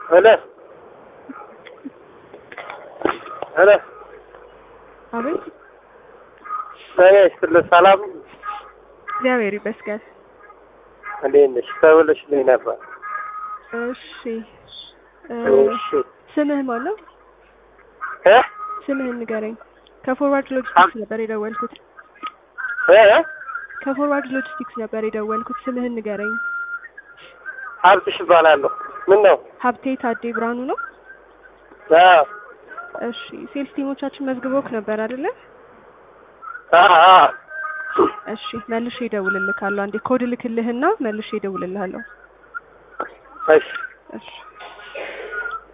ሄሎ ሄሎ አቤት ጤና ይስጥልኝ። ሰላም እግዚአብሔር ይመስገን። እንዴት ነሽ? ተብለሽልኝ ነበር። እሺ እ እሺ ስምህ ማን ነው? እ ስምህን ንገረኝ። ከፎርዋርድ ሎጂስቲክስ ነበር የደወልኩት። እ ከፎርዋርድ ሎጂስቲክስ ነበር የደወልኩት። ስምህን ንገረኝ። ሀብትሽ እባላለሁ። ምን ነው? ሀብቴ ታዴ ብርሃኑ ነው? አዎ እሺ ሴልስ ቲሞቻችን መዝግቦክ ነበር አይደለ? አዎ አዎ። እሺ መልሼ እደውልልካለሁ። አንዴ ኮድ ልክልህና መልሼ እደውልልሃለሁ። እሺ እሺ